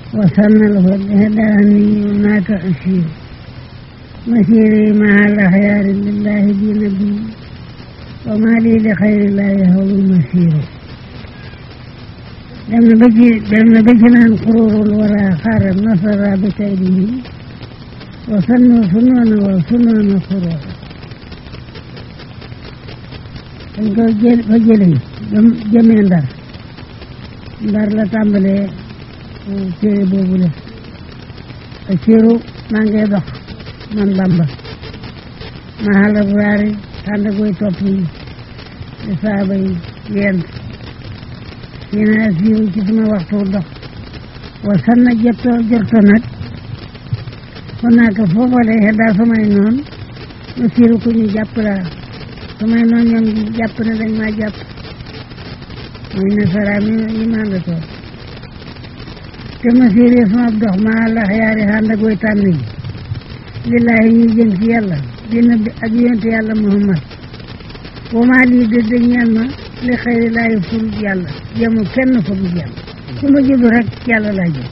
وسن الهدى هداني هناك أسير مسيري مع الأخيار لله بنبي وما لي لخير الله يهول المسير dem na ba ci dem na ba ci naan xuruurul wara xaaral nasara bi kaydihi wa sannu sunoona wa sunoona xuruur dañ ko jël fa jëlee ba jëmee ndar ndar la tàmbalee téere boobu la a ciru maa ngay dox man bamba ma xala buraari tànda goy topp yi di saaba yi yent yi naa siiw ci suma waxtu dox wa sanna jotto jorto nag kon naa ko foofale xeddaa samay noon ma siiru ku ñu jàpp laa samay noon ñoom jàpp ne dañ maa jàpp mooy nasara mi yi mandatoo te ma siiree sama dox maa la xayaari xànd ak way tànn yi lillaahi ñuy jëm ci yàlla dina bi ak yonte yàlla muhammad wa maa lii de de ñeel ma li xëyri laayi ful yàlla jëmu kenn fa bu yàlla su ma jublu rek yàlla laa jëm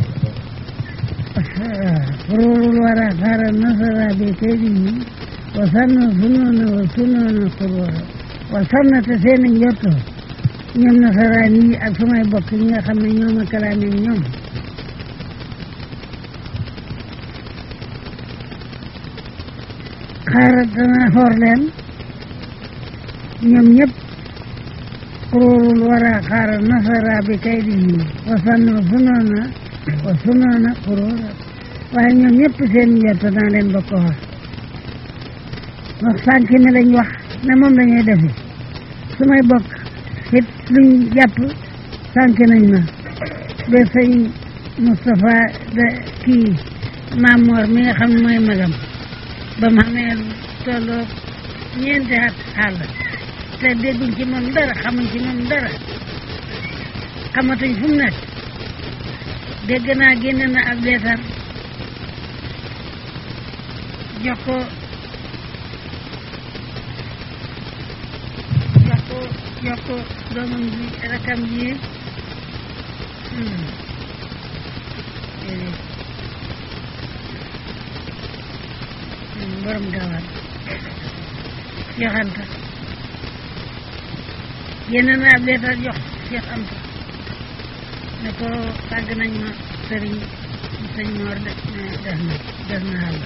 xuruurul wara xaara nasara bi kaydi yi wa sanna sunoona wa sunoona xuruura wa sanna te seeni njorto ñoom nasaraan yi ak samay bokk ñi nga xam ne ñoom a kalaame ñoom xaaral dana xoor leen ñoom ñëpp xuruurul wara xaaral nasara bi kaydi yi wa sanna sunoona wa sunoona xuruura waaye ñoom ñëpp seen njorto naa leen bokk wax wax sànq ne lañ wax ne moom lañuy defe sumay bokk it luñ jàpp sànq nañ ma ba sëñ Moustapha de kii Mamor mi nga xam ne mooy magam ba mu xamee tolloog ñeenti at xàll te dégguñ ci moom dara xamuñ ci moom dara xamatuñ fu mu nekk dégg naa génn na ab leetar jox ko jox ko jox ko doomam ji rakam ji borom gawar joxanta génn na ab leetar jox Cheikh Anta ne ko tàgg nañ ma sëriñ sëñ Mor de def na def na xàll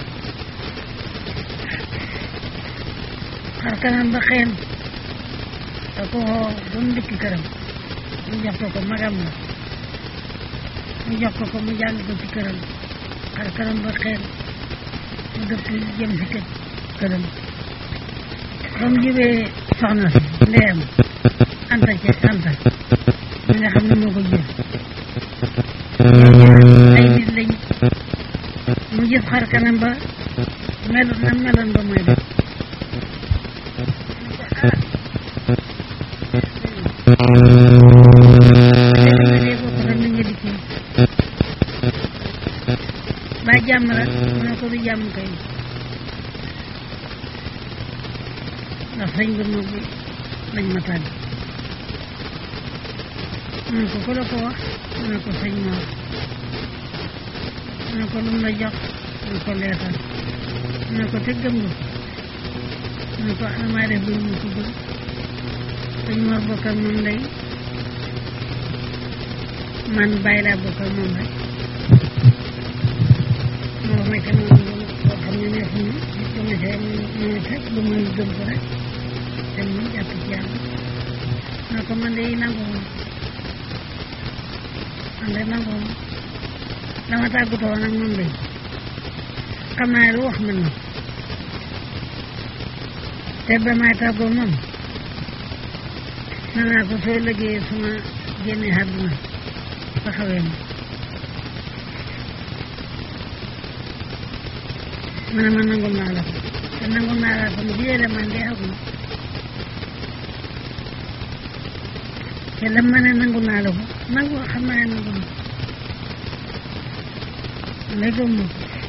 xar kanam ba xeen da ko xoo ba mu dikk këram mu jox ko ko magam la mu jox ko ko mu jàng ko ci këram xar kanam ba xeen mu dëpp jëm si kër këram ba mu jubee soxna si ndeyam anta ci anta mi nga xam ne moo ko jur ay nit lañ mu gis xar kanam ba melu na meloon ba mooy def ba jàmm la mu ne ko du jàmm kay ndax sëñ bi moo bi lañ ma tàgg mu ne ko ku la ko wax mu ne ko sëñ Mor mu ne ko lu mu la jox mu ne ko leetal mu ne ko te gëm nga mu ne ko anamaa def bi mu ko gëm sëñ Mor bokk ak moom ndey man bàyyi laa bokk ak moom rek moo nekk moom boo xam ne neex na nit ko mesee moom rek lu muy gëm ko rek te mu jàpp ci yàlla mu ne ko man de nangu woon man de nangu woon dama tàggatoo nag moom day xam naa lu wax mën na te ba may tàggoo moom na naa ko soo liggéeyee suma génnee àdduna taxawee ma ma ne ma nangul naa la ko te nangul naa la ko mu jiyee man de aguma te lam ma ne nangu naa la ko nangu xam naa ne nangu na léegi mu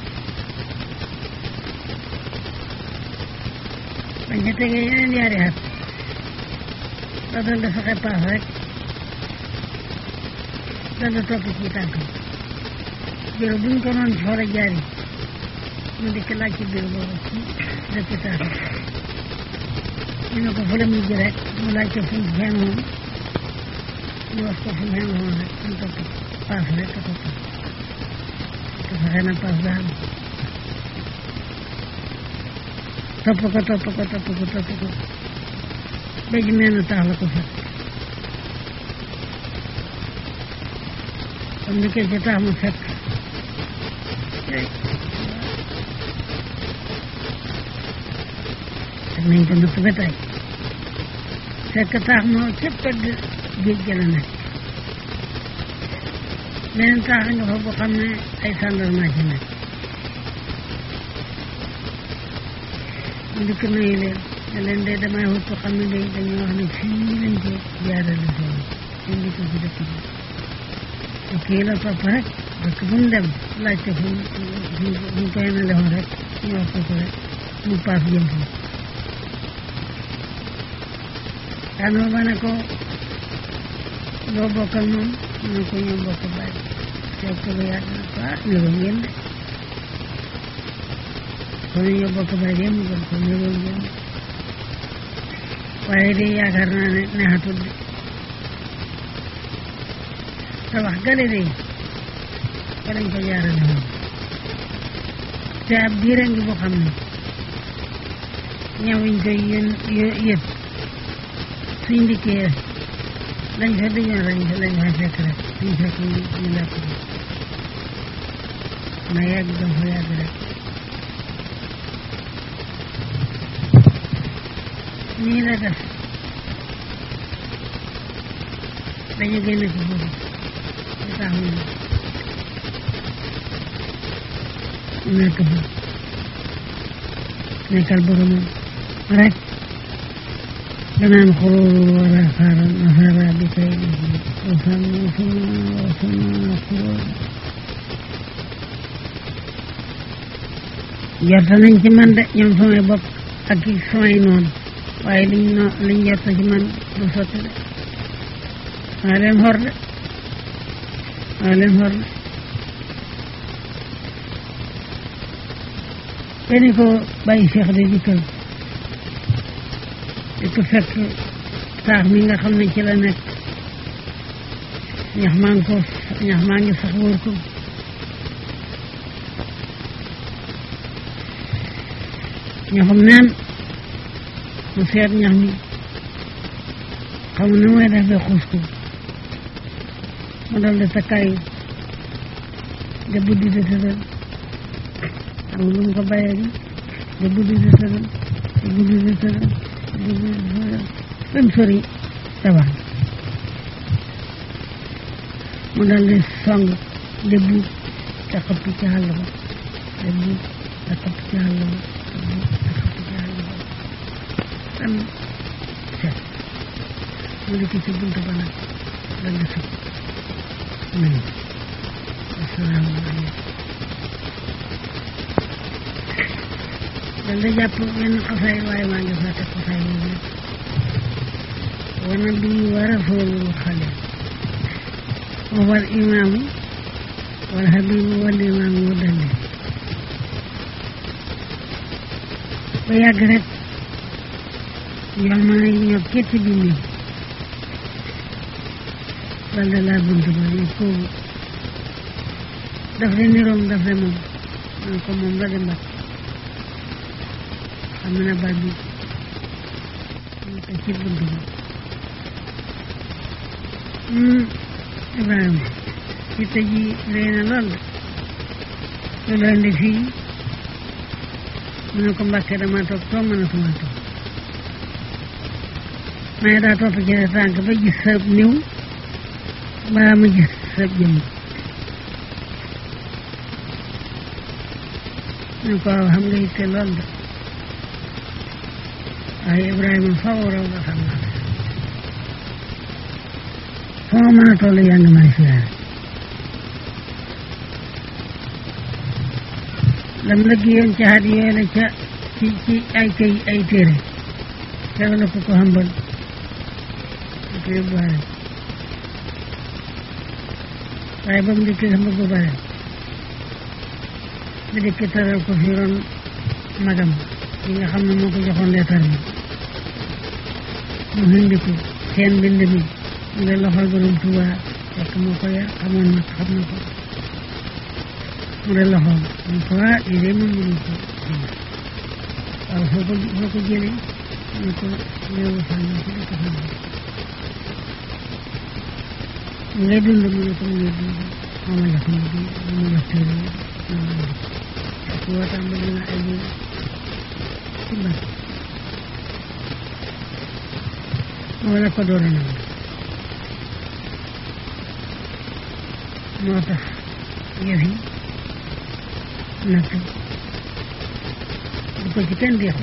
bañ ca tegee yeneen yaari at da doon da fexe paas rek da da topp ci tànkam bureau bu ñu ko noon xool a jaar yi mu dikk laaj ci bureau boobu ci dëkk taax ñu ne ko fu la mujj rek mu laaj ko fu mu xeen woon ñu wax ko fu mu xeen woon rek mu topp paas rek a topp te fexe na paas daal topp ko topp ko topp ko topp ko ba ji mel na taax la ko fekk comme ni koy ca taax mu fekk teg nañ ko natt ba tey fekk taax moo ca pegg géej gi la nekk beneen taax nga fa boo xam ne ay gendarme ci nekk mu dikk nuyu leen ne leen de damay wut ko xam ne day dañuy wax ne fii lañ ko jaarale soon indi ko ci dëkk bi te kii la topp rek parce que bu mu dem laajte fu mu fu mu koy na lewoon rek ñu wax ko ko rek mu paas jëm foofu daanoo ba ne ko loo bokkal moom mu ne ko ñoo bokk bàyyi seet ko ba yàgg na ko ah niroo ngeen de kon ñoo bokk bàyyi de mu gën ko niroo ngeen waaye de yaakaar naa ne neexatul de tabax gale de fa lañ ko jaarale woon te ab diire ngi boo xam ne ñawiñ koy yën yët suñ dikkee lañ fa dëjoon lañ fa lañ fa fekk rek suñ fekk ñu ñu lekk ko na yàgg dam fa yàgg rek nii la def dañu génn ci foofu di tax mu nekk fa nekkal boromam rek danaan xuróoru wala xaaral nasara bi kay wasan wasana wasana xuróor jorta nañ ci man de ñoom samay bopp ak i samay noonu waaye liñ no liñ jorta ci man du sotti de maa leen xor de maa leen xor de te ni ko bàyyi Cheikh de dikkal di ko fekk taax mi nga xam ne ci la nekk ñax maa ngi ko ñax maa ngi sax wóor ko ñaxum neen mu seet ñax mi xam ne mooy def ba xuus ko mu dal di takkaayu de buddi de tëral xam lu mu ko bàyyee ni de buddi de tëral de buddi de tëral de buddi de tëral ba mu sori tabax mu dal di song de buub te xëpp ci xàll ba de buub te xëpp ci xàll ba de buub te xëpp ci xàll ba am set mu dikk ci buntu ba nag dal di sukk nañu asalaamaaleykum dal di jàpp benn xasaay waaye maa ngi fàtte xasaay boobu nag wana bi war a foolu xale wal imaamu wal habibu wal imaamu mu dalli ba yàgg rek yoon ma ne ñoo kétti bi nii dal di laa bunt ba ne kooku daf de niroom daf de moom man ko moom la de mbat xam na baat bi ñu ko ci bunt ba Ibrahima ci tëj yi rëy na lool de lu la indi fii mu ne ko mbàkke dama toog toog mën a tuma toog mais daa topp ci sa tànk ba gis sa niw mbaa ma gis sa jëmm ñu ko waaw xam nga yitte lool de waaye Ibrahima faw raw nga xam naa foo mën a toll yaa ngi may siyaare lam lëggiyoon ca xat yooyu la ca ci ci ay kay ay téere teew la ko ko xambal di ko yóbbuwaale waaye ba mu dikkee xam ko bare ma dikk taral ko fi ron magam yi nga xam ne moo ko joxoon leetar bi mu hindi ko seen mbind mi mu ngi loxol borom Tuuba fekk moo ko yar xamoon na xam na ko mu ngi loxoom mu ko ah lii de mën mënu ko waaw foo ko foo ko jëlee mu ko réewu sànni ci dëkk sànni mu ngay dund mu ne ko mu ngay dund moo ma jox mu dund moo ma jox téere yi moo ma jox parce que woo tàmbali na ay yéen ci mbas moo la ko door a nangu moo tax yëf yi natt bu ko ci kenn deexul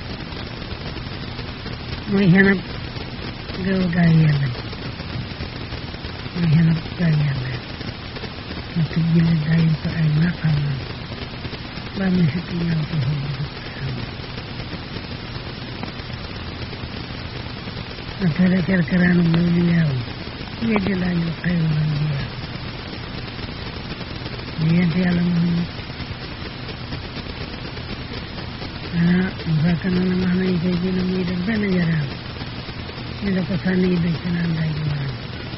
mooy xenab géew gaay yàlla yi mooy xenab gaay yàlla yi natt jële daayu ko ay maqaama ba mu sikki ñaaw ko xool أفلا كركران الأولياء يد لا يخير الأنبياء بيد يعلمهم أنا مفاكنا نمانا يجينا ميدا بنا جرام إذا كساني بيتنا لا يجوان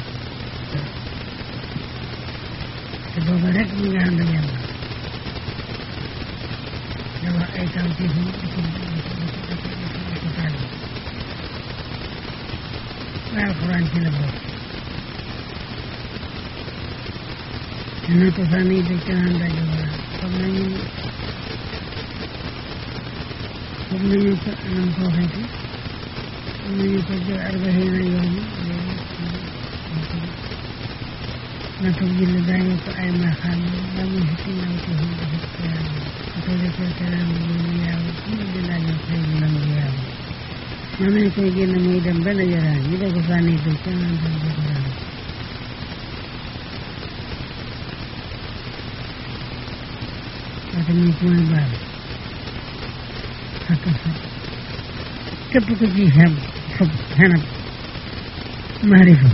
sebab mereka mengambil yang Dawa aitam tihu alquran ci la bokk dina ko sànni de ci naan daje wala xam nañu xam nañu ko anam ko waxeeti xam nañu ko jël arbaxiina yoon na ko jël daañu ko ay maxaam ba mu hikki naw ci hum ba hikki yàlla ko defee keraan bu yaaw ñu di laajal xëy bu lam yaaw noonu lañ koy génn muy dem benn jaraan ñu doo ko sànni dël ca naan dal di ko daan wata muy ku may baal ak sa képp ku ci xam foog xenab maarifa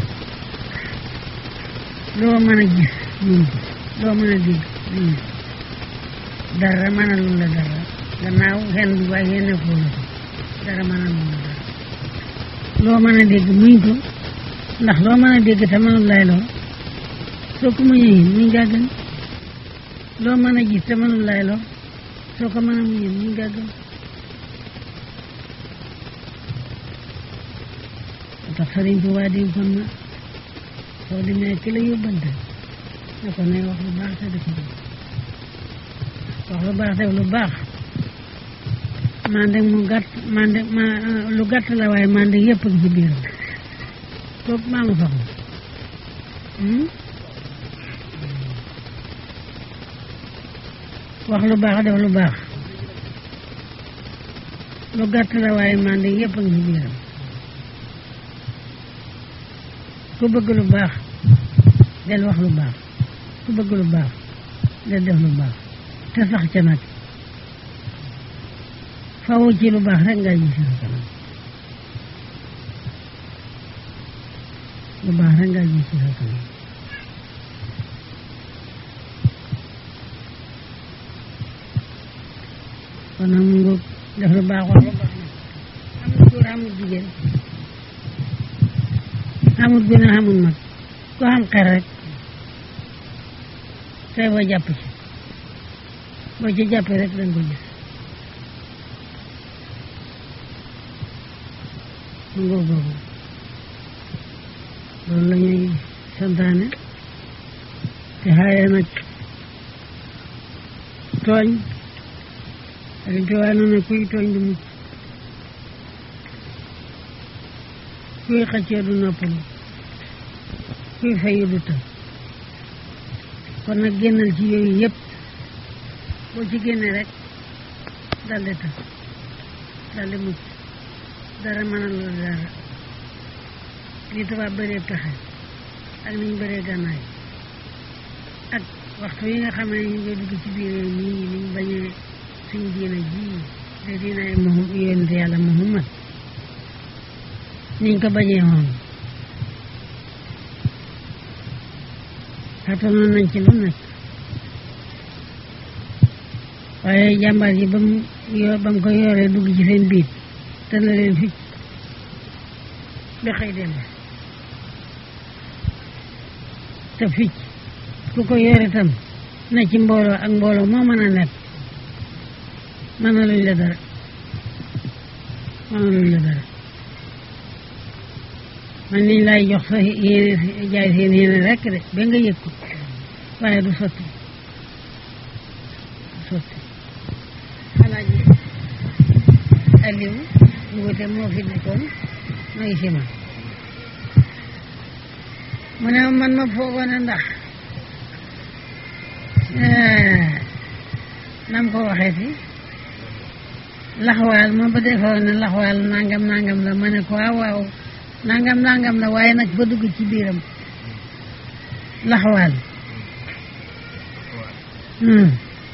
loo mën a gis mun ko loo mën a dégg mun ko dara mënalul la dara gannaaw xen bi waaye yéene koo la ko dara mënalul la dara loo mën a dégg muñ ko ndax loo mën a dégg te mënul lay loo soo ko muñee muñ gaa gën loo mën a gis te mënul lay loo soo ko mën a muñee muñ gaa gën tax sëriñ bi waa dénkoon na soo demee ki la yóbbante ne ko ne wax lu baax te def lu wax lu baax def lu baax mande mu gàtt mande ma lu gàtt la waaye mande yëpp ak ci biiram kooku maa ma soxla wax lu baax def lu baax lu gàtt la waaye mande yëpp ak ci biiram ku bëgg lu baax del wax lu baax ku bëgg lu baax del def lu baax te sax ca nag faw ci lu baax rek ngay gis sa kanam lu baax rek ngay gis sa kanam kon nag mu ngoog def lu baax wax lu baax nag amul góor amul jigéen amul gune amul mag ku xam xel rek tey boo jàpp ci boo ci jàppee rek danga ko gis mu ngoo boobu loolu la ñuy santaane te xaaye nag tooñ ak tuwaa na ne kuy tooñ du mucc kuy xëccee du noppalu kuy fayu du tam kon nag génnal ci yooyu yëpp boo ci génne rek daldi tam daldi mucc dara mënal la dara li tubaab bëree pexe ak ni ñu bëree gànnaay ak waxtu yi nga xam ne ñu ngi dugg ci biir réew nii ni ñu bañee suñ diina ji de diinaay Muhammad yonent yàlla Muhammad niñ ko bañee woon xatanoon nañ ci lu nekk waaye jàmbaar ji ba mu yo ba mu ko yoree dugg ci seen biir te la leen ficc ba xëy dem te ficc ku ko yore tam na ci mbooloo ak mbooloo moo mën a nekk mën na luñ la dara mën na luñ la dara man niñ lay jox sa yéene jaay seen yéene rekk de ba nga yëg ko waaye du sotti du sotti xanaa ji Aliou Ngoute moo fi nekkoon may si ma mu ne man ma foogoon ne ndax nam ko waxee si laxwaal ma ba defoon ne laxwaal nangam nangam la ma ne ko waaw waaw nangam nangam la waaye nag ba dugg ci biiram laxwaal hmm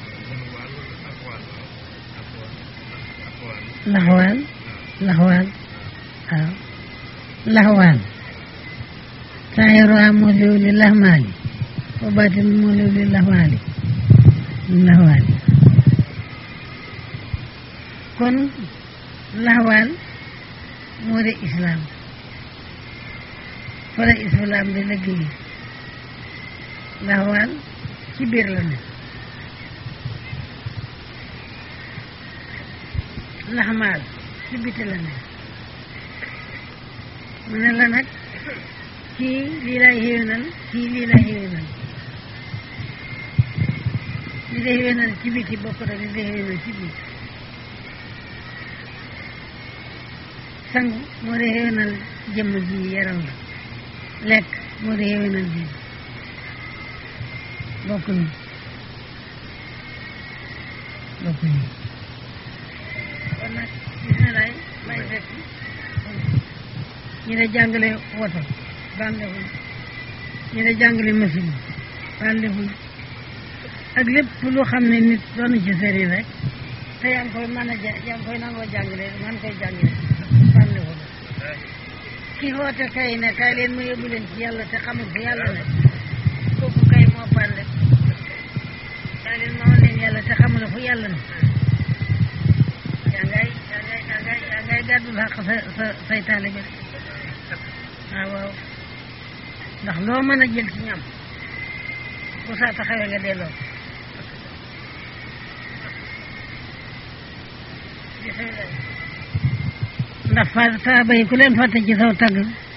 laxwaal laxwaal waaw laxwaal saayiruha mooliw li laxmaali wa baatin mooliw li laxmaali laxwaali kon laxwaal moo de islaam fa la islaam di liggéey laxwaal ci biir la ne laxmaal ci biti la ne mu ne la nag kii lii lay xéwénal kii lii lay xéwénal li lay xéwénal ci biti bokk da li lay xéwénal ci biir sangu moo di xéwénal jëmm ji yaram la lekk moo di xéwénal ji bokk ñu bokk ñu kon nag gis na lay may fekk ñi da jàngale woto daan defuñ ñi da jàngale machine daan defuñ ak lépp lu xam ne nit doon ci sëriñ rek te yaa ngi koy mën a ja yaa ngi koy nangoo jàngale man koy jàngale daan defuñ ki xoote kay ne kay leen ma yóbbu leen ci yàlla te xamul fu yàlla ne kooku kay moo pande kay leen ma woon leen yàlla te xamul fu yàlla ne yaa ngay yaa ngay yaa ngay yaa ngay gàddul xaq sa sa say taalibe waaw waaw ndax loo mën a jël ci ñam bu saa taxawee nga delloo ndax fa saaba yi ku leen fàtte ci saw tagg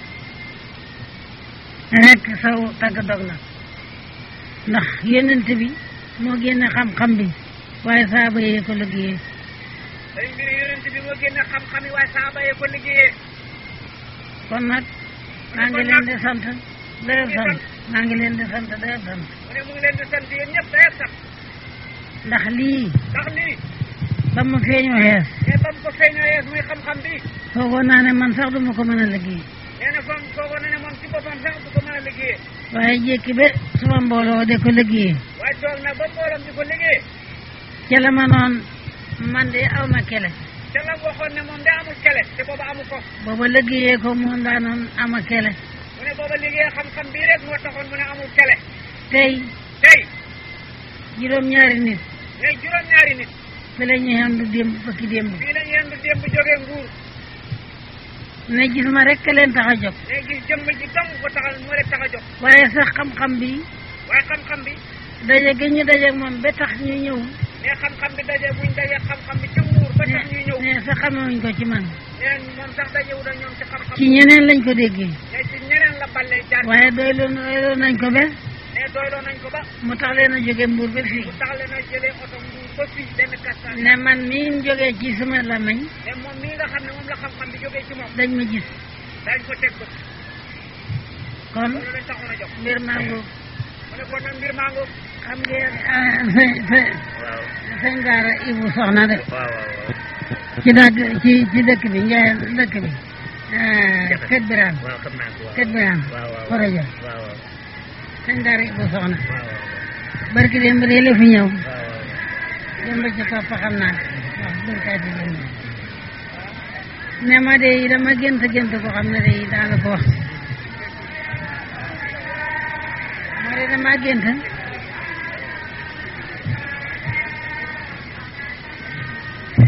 rek saw tagg dog na ndax yonent bi moo génne xam-xam bi waaye saaba yi ko liggéeyee sëriñ bi ne yonent bi moo génne xam-xam yi waaye saaba yi ko liggéeyee kon nag maa ngi leen di sant dayoo sant maa ngi leen di sant dayoo sant mu ne mu ngi leen di sant yéen ñëpp dayoo sax ndax lii ndax lii ba mu feeñoo xees mais ba mu ko feeñoo yees muy xam-xam bi foogoon naa ne man sax duma ko mën a liggéey nee na foog foogoon na ne moom ci boppam sax du ko mën a liggéeyee waaye jékki ba suma mbooloo de ko liggéeyee waaye toog na ba mboolam di ko liggéey ca la ma noon man de aw ma kele te la waxoon ne moom da amul kele te booba amu ko booba liggéeyee ko moom daa noon ama kele mu ne booba liggéey xam-xam bii rek moo taxoon mu ne amul kele tey tey juróom-ñaari nit ngay juróom-ñaari nit fi la ñu xam du démb bëkki démb fii la ñu yendu démb jógee nguur ne gis ma rek leen tax a jóg ne gis jëmm ji dong ko taxal moo rek tax a jóg waaye sax xam-xam bi waaye xam-xam bi daje gi ñu daje moom ba tax ñu ñëw ne xam-xam bi daje buñ daje xam-xam bi ci nguur ba tax ñuy ñëw ne sax xamewuñ ko ci man neen moom sax dajewu da ñoom ci xam-xam ci ñeneen lañ ko déggee ne ci ñeneen la balle jaar waaye doyloo doyloo nañ ko ba ne doyloo nañ ko ba mu tax leen a jóge mbuur ba fii bu tax leen a jëlee oto nguur ba fii benn kastaan ne man mii jógee ci sama lamañ ne moom mii nga xam ne moom la xam-xam bi jógee ci moom dañ ma gis dañ ko teg bët kon loolu lañ taxoon a jóg mbir mango mu ne kon nag mbir maa ngoog xam ngeen ah sëñ sëñ waaw sëñ Daara Ibu soxna de waaw waaw ci dëkk ci ci dëkk bi Ndiaye dëkk bi ah Kët Birane waaw xam naa ko waaw Kët Birane waaw waaw Foroja waaw waaw sëñ Daara Ibu soxna waaw waaw barki démb de la fi ñëw waaw démb ci topp xam naa wax barkaati démb ne ma de dama gént gént ko xam ne de daa la ko wax ma de dama gént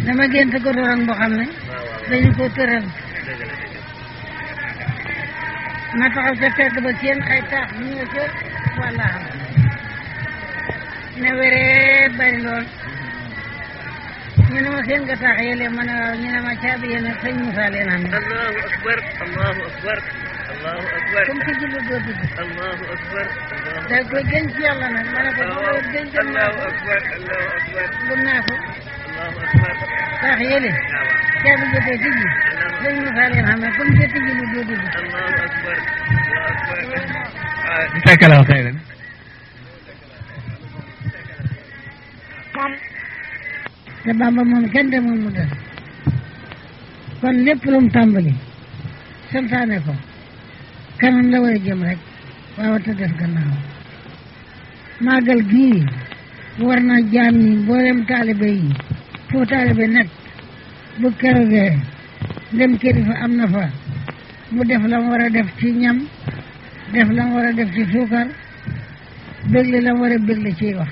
dama gént ko dorong boo xam ne waaw waaw dañu ko tëral dëgg la dëgg ma taxaw ca fekk ba seen ay taax ñu nga ca walla ne wéree bari lool ñu ne ma seen nga taax yële ma ne waaw ñu ne ma caabi yéen a sëñ Moussa leen am allahu akbar allahu akbar allahu akbar comme que julli doo dugg allahu akbar allahu da koy gën ci yàlla nag ma ne ko booba gën gën naa allahu ko akbar allahu akbar gëm naa ko allahu akbar taax yële waaw waaw caabi jotee tijji sëñ Moussa leen xam ne comme que tijji lu doo dugg allahu akbar allahu akbar ah jazakallahu xayran te Bamba moom kenn de moom mu des kon lépp lu mu tàmbali santaane ko kanam la war a jëm rek waaw te des gannaaw màggal gii war na jaam ñi mboolem taalibe yi foo taalibe nekk bu kerogee ndem kilifa am na fa mu def la mu war a def ci ñam def la mu war a def ci suukar bégle la mu war a bégle ciy wax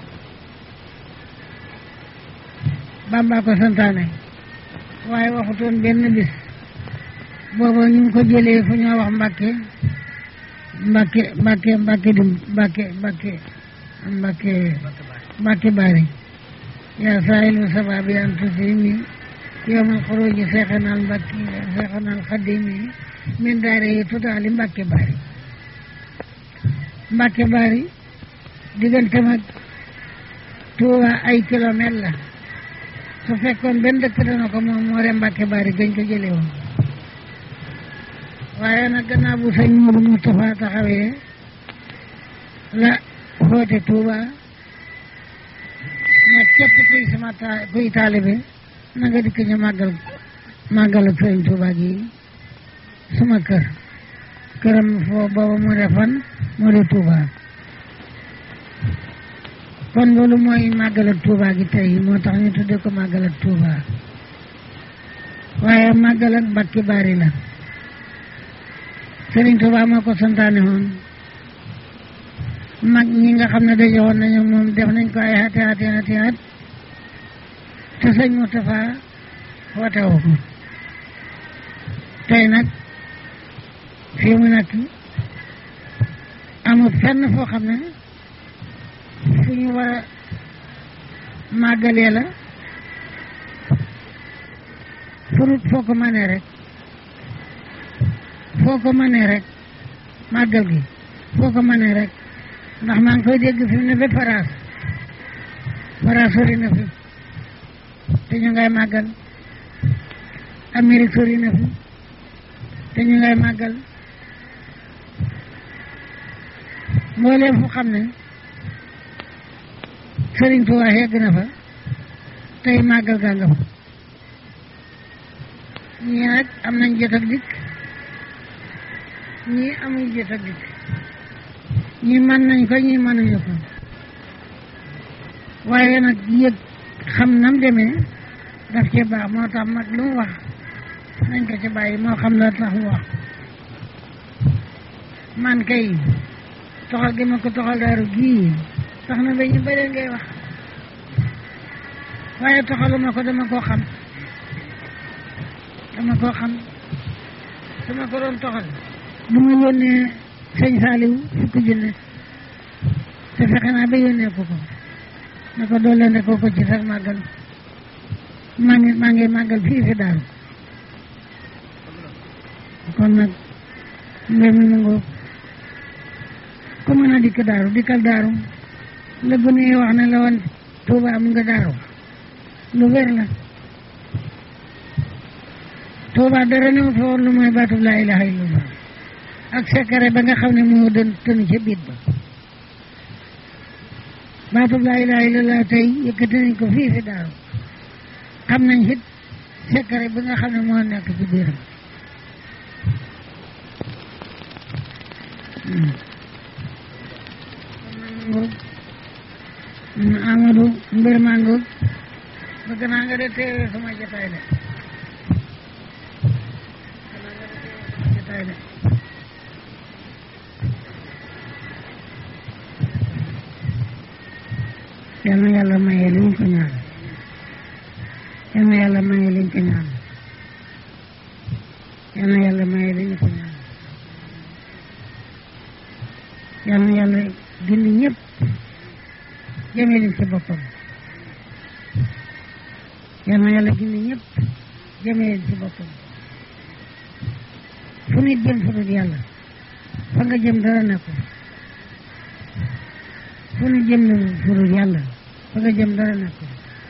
Bamba ko santaane waaye waxutoon benn bis booba ñu ngi ko jëlee fu ñoo wax Mbàkke Mbàkke Mbàkke Mbàkke dum Mbàkke Mbàkke Mbàkke Mbàkke bari yaa saahilu sababi an tusimi yowmal xuruji seexanal Mbàkke seexanal xadimi min daare yi tutaali Mbàkke bari Mbàkke bari diggante mag Tuuba ay kilomètre la su fekkoon benn dëkk dana ko moom moo dem Mbàkke bari gañ ko jëlee woon waaye nag gannaaw bu sëñ Moodu Moustapha taxawee la xoote Tuuba ne képp kuy sama ta kuy taalibe na nga dikk ñu màggal màggal ak sëñ Tuuba gi suma kër këram foo booba mu de fan mu de Tuuba kon loolu mooy màggal ak Tuuba gi tey moo tax ñu tudde ko màggal ak Tuuba waaye màggal ak Mbàkke bari la Sëriñ Tuuba moo ko santaane woon mag ñi nga xam ne daje woon nañu moom def nañ ko ay ati ati ati at te sëñ Moustapha woote woo ko tey nag fii mu nekk amul fenn foo xam ne fu ñu war a màggalee la furut foo ko mënee rek foo ko mënee rek màggal gi foo ko mënee rek ndax maa ngi koy dégg fi mu ne ba Faraas Faraas sori na fi te ñu ngay màggal Amérique sori na fi te ñu ngay màggal mbooleem fu xam ne Sëriñ Tuubaa yegg na fa tey màggal gaa nga fa ñii nag am nañ jot ak dikk ñii amuñ jot ak dikk ñii mën nañ ko ñii mënuñu ko waaye nag yëg xam nam demee daf ci baax moo tax mag lu mu wax nañ ko ci bàyyi moo xam la tax mu wax man kay toxal gi ma ko toxal daaru gii tax na ba ñu bëri ngay wax waaye toxaluma ko dama koo xam dama koo xam dama ko doon toxal bu ma yónnee sëñ Saaliw fukki junne te fexe naa ba yónnee ko ko na ko doole ne ko ko ci sax màggal maa ngi maa ngi màggal fii fi daal kon nag mbir mi mu ngoog ku mën a dikk daaru dikkal daaru la gën a wax ne la woon Tuuba am nga daaru lu wér la Tuuba dara new fa woon lu mooy baatub laa ilaha illallah ak sekare ba nga xam ne moo doon tënu ca biit ba baatub laa ilaha illallah tey yëkkati nañ ko fii fi daaru xam nañ it sekare ba nga xam ne moo nekk ci biiram Amadou mbir maa ngoog bëgg naa nga de teewee sama jotaay de bëgg naa nga de teewee sama jotaay de yal na yàlla maye li mu ko ñaan yal na yàlla maye liñ ko ñaan yal na yàlla maye liñ ko ñaan yal na yàlla gindi ñëpp jëmee leen ci boppam yal na yàlla gindi ñëpp jëmee leen ci boppam fu nit jëm fu dul yàlla fa nga jëm dara nekkul fu nit jëm na fu dul yàlla fa nga jëm dara nekkul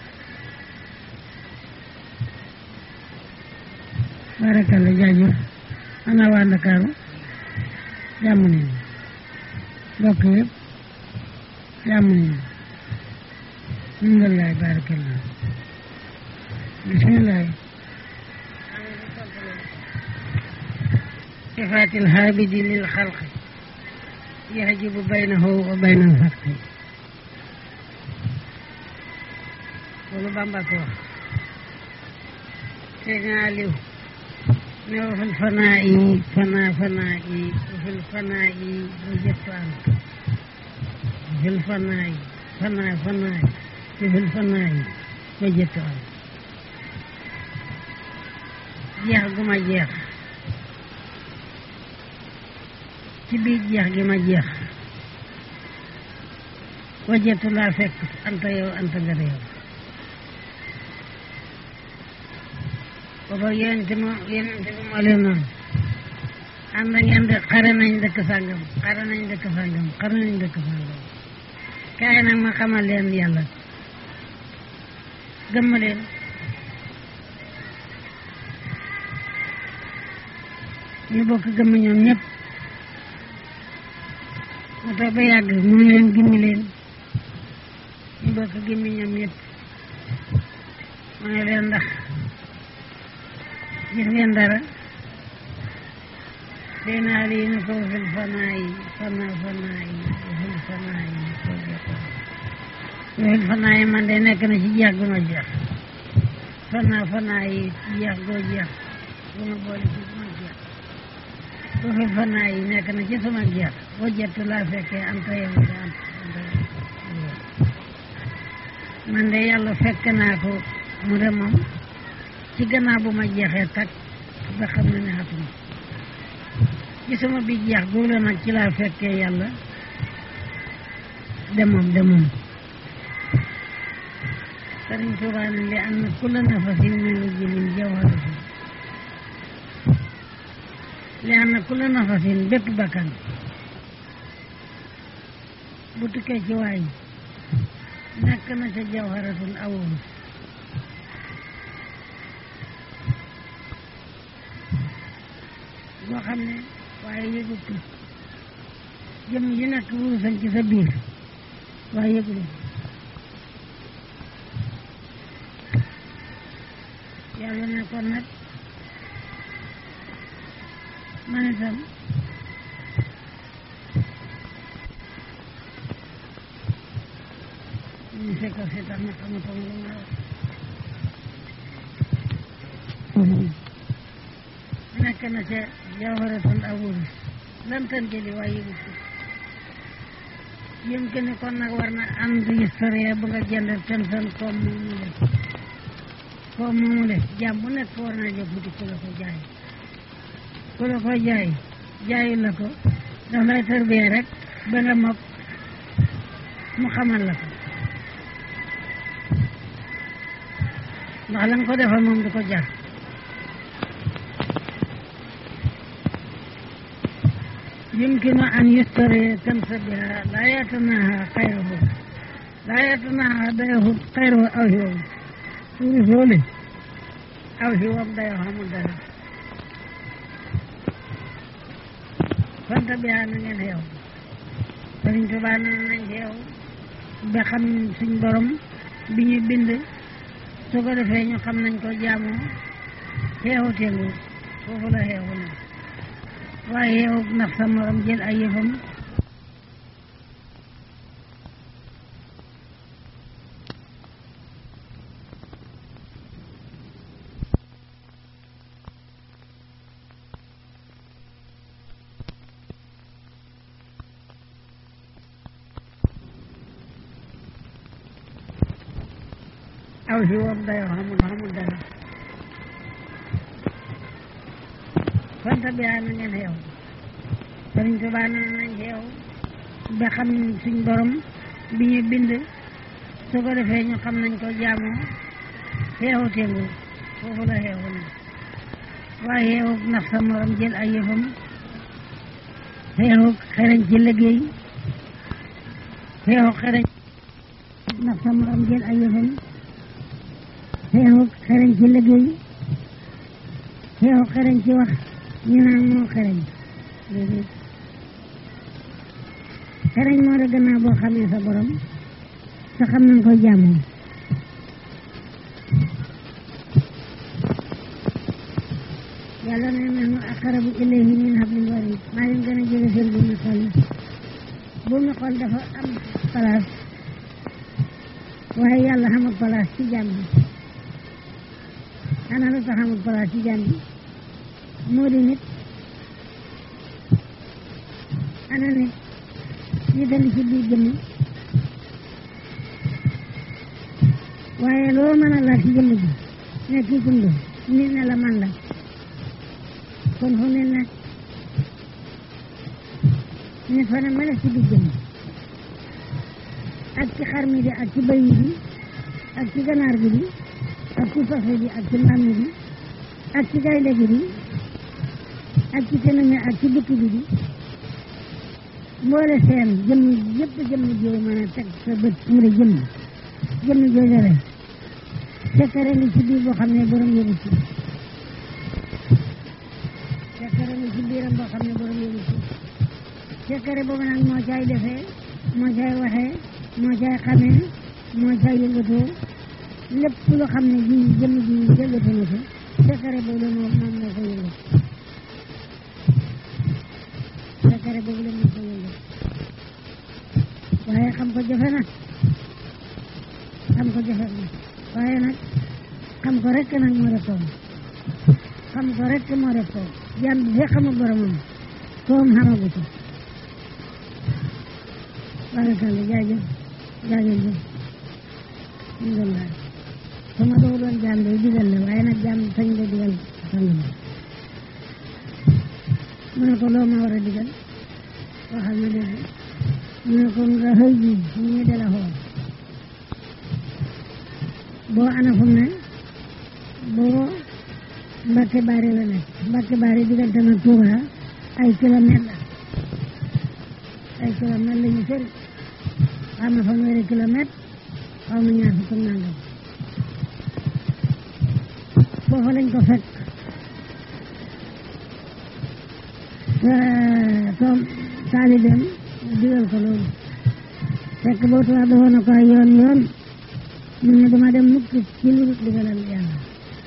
barakalla jaajëf ana waa Ndakaaru jàmm nañu mbokk yëpp jàmm nañu alhamdulilah barakalla bisimilah صفات الهابد للخلق يحجب بينه وبين الخلق loolu Bamba ko wax Seydina Aliou ne wa fil fanaa yi fanaa fanaa yi wa fil fanaa yi wajadtu anka wa fil fanaa yi fanaa fanaa yi wa fil fanaa yi wajadtu anka jeex gu ma jeex ci biir jeex gi ma jeex wajatu laa fekk anta yow anta nga yow booba yonente mo yonente bi moo leen noonu ànd ngeen de xare nañ dëkk sàngam xare nañ dëkk sàngam xare nañ dëkk sàngam kaay nag ma xamal leen yàlla gëmm leen ñu bokk gëmm ñoom ñëpp mu tax ba yàgg mu ne leen gimmi leen ñu bokk gimmi ñoom ñëpp mu ne leen ndax gis ngeen dara dee naa lii ne ko fil fanaa yi fanaa fanaa yi fil fanaa yi fil fanaa yi man de nekk na ci jeex gu ma jeex fanaa fanaa yi jeex goo jeex gu ma boole ci gu ma jeex bu fil fanaa yi nekk na ci sama jeex boo jettu laa fekkee am ta yow de am man de yàlla fekk naa ko mu de moom ci gannaaw bu ma jeexee takk ba xam ne ne xatuma ci sama bi jeex góola nag ci laa fekkee yàlla demoom demoom sëriñ Tuubaa ne li am na kulla nafasin min rajulin jawharatu li am na kulla nafasin bépp bakkan bu tukkee ci waay nekk na ca jawharatun awoon boo xam ne waaye yëgut ko jëm yi nekk wurusan ci sa biir waaye yëgul yàlla ne kon nag man itam ñu fekk si tax na xamatuma lu ma wax nekk na ca jawharatul awurus lam tan jëli waaye yëgu ko yëm ke ne kon nag war na am historia bu nga jënd ten san koom moomu le koom moomu le jàmm bu nekk war naa jóg buti ku la ko jaay ku la ko jaay jaayu la ko daf lay tërbiyee rek ba nga mokk mu xamal la ko ndax la nga ko defal moom du ko jar يمكن أن يشتري كنس بها لا يتناهى خيره لا يتناهى ضيه خيره أو هو ورسوله أو هو ضيه مدرس فانت بها نغن هيو Sëriñ Tuubaa nee nañ xeew ba xam suñ borom bi ñu bind su ko defee ñu xam nañ ko jaamoo xeewteelu foofu la xeewu na waaye yow ndax sa morom jël ay yëfam aw si woom dayoo xamul xamul dara fanta biyaa na ngeen xeew sëriñ Tuubaa na nañ xeew ba xam suñ borom bi ñu bind su ko defee ñu xam nañ ko jaamoo xeexu tengu foofu la xeexu na waaye xeexu nax sa morom jël ay yëfam xeexu xereñ ci liggéey xeexu xereñ nax sa morom jël ay yëfam xeexu xereñ ci liggéey xeexu xereñ ci wax ñu naan moo xereñ déedéet xereñ moo de gannaaw boo xamee sa borom sa xam nañ koy jaamoo yàlla ne nahnu aqrabu ilayhi min hablil warid maa leen gën a jege seen bu mu xol bu mu xol dafa am place waaye yàlla xamul place ci jaam bi xanaa lu tax xamul place ci jaam bi moo di nit ana nit nit a ngi ci biir jëmm waaye loo mën a laal ci jëmm ji ne kii kundu nit ne la man la kon fu ne nag nit fa ne mele ci biir jëmm ak ci xar mi di ak ci bëy yi di ak ci ganaar gi di ak ci fas bi ak ci mbaam mi di ak ci gaynde gi di ak ci tename ak ci bukki bi di mboole seen jëmm yëpp jëmm jooy mën a teg sa bët mu de jëmm jëmm jooju rek sekkare li ci biir boo xam ne borom yëgu ci sekkare li ci biiram boo xam ne borom yëgu ci sekkare boobu nag moo caay defee moo caay waxee moo caay xamee moo caay yëngatoo lépp lu xam ne ji jëmm ji yëngatu na ko sekkare boobu moom moom moo ko yëngat sekkare boobu la moo ko yëngat waaye xam ko jafe na xam ko jafe na waaye nag xam ko rek nag moo def toom xam ko rek moo def toom jàmm bi fekk xamul boromam toom xamagu ko barakalla jaajëf jaajëf jëf alhamdulilah sama doo doon jaam day digal la waaye nag jaam sañ la digal sang bi mu ne ko loo ma war a digal waxal ma dégg mu ne ko nga xëy ji ñu ñu dala xool boo ana fu mu ne boo Mbacke Bari la nekk Mbacke Bari diggante nag Touba ay kilomètre la ay kilomètre la ñu sëri xam na fanweeri kilomètre xaw ma ñaar fukk nangam foofa lañ ko fekk toom taalibeem digal ko loolu fekk boo tubaab defoon na ko ay yoon yoon mu ne dama dem mukk ci lu dul digalal yàlla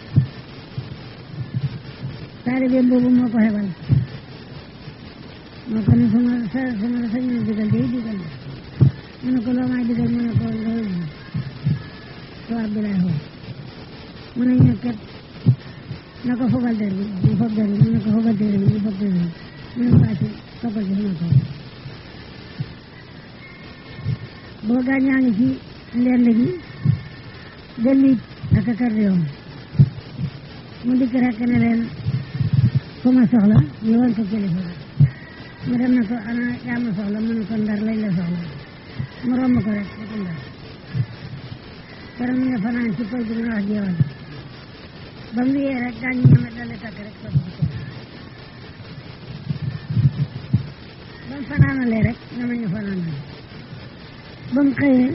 taalibeem boobu moo ko xebal moo ko ne su ma sa su ma la sañoon digal day digal mu ne ko loo may digal mu ne ko loolu tubaab bi lay xool mu ne ñekket na ko fogal der bi mu fob der bi mu ne ko fogal der bi mu fob der bi mu ne ko acci toppal ci sama kaw boo gaañaa ngi ci ndend gi dellit ak accordéon mu dikk rek ne leen ku ma soxla ñu woon ko kilifa mu dem na ko ana yaa ma soxla mu ne ko ndar lañ la soxla mu romb ko rek ko ndar kër mi nga fanaan ci pël bi nga wax jeewal ba mu yee rek gaañu ñame dale takk rek topp ci kaw ba mu fanaanalee rek ñama ñu fanaanale ba mu xëyee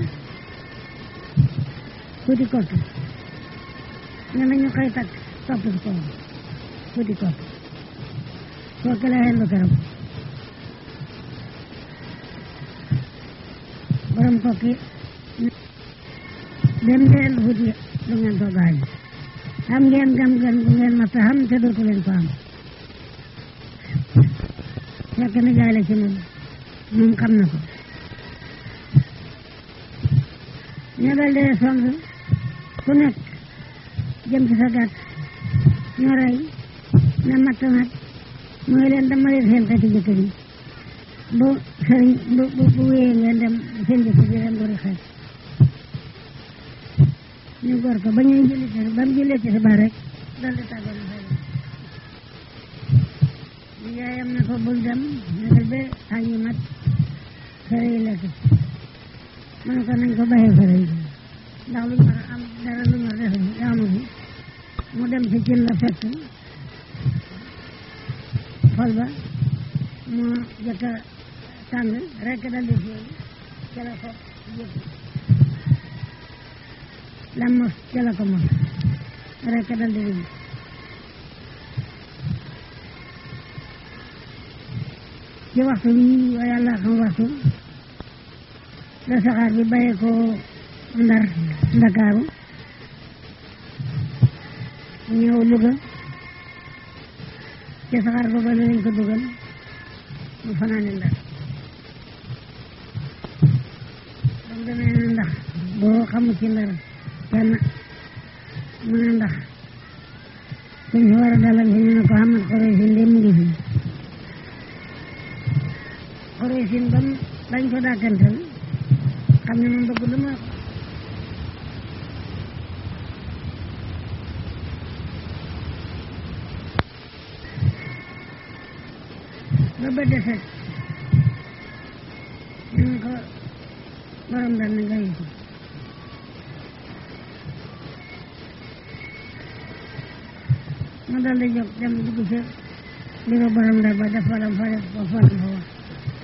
fuuti kokki ne nañu xëy takk topp ci kaw fuuti kokki kooki la xendu keroog borom kokki dem leen fuuti du ngeen ko gaañ xam ngeen gam gan bu ngeen masta xam te dootu leen ko am fekk na jaay la ci moom moom xam na ko ñu dal dee song ku nekk jëm ci sa gàtt ñu rey na matt nag mooy leen dama leen seen xeeti jëkk bi bu sëriñ bu bu bu wéyee ngeen dem seen jëkk bi leen buri xeet ñu gor ko ba ñuy julli ci ba mu jullee ci xibaar rek dal di tàggoon na fay ñu yaayam ne ko bul dem nekkal ba añ yi mat fere yi lekk mu ne ko nañ ko bàyyee fere yi ndax lu ñu war a am dara lu ñu war a def amu fi mu dem ci cin la fekk xol ba moo jëkk a tàng rek dal di fii ca la ko yëpp la mos ca la ko mos rek dal di dugg ci waxtu bi yàlla xam waxtu la saxaar bi bàyyee ko ndar ndakaaru ñëw Louga ci saxaar booba la lañ ko dugal mu fanaane ndar ba mu demee ne ndax boo xamu ci ndar kenn mu ne ndax suñ fi war a dalal fi ñu ne ko Ahmad Xuraysin de mu ngi fi Xuraysin ba mu bañ ko dàkkantal xam ne moom bëgg lu ma ba ba deset ñu ne ko borom dal na nga yëg mu dal di jóg dem dugg ca li ko borom dal ba def falam fa def ba falam fa wax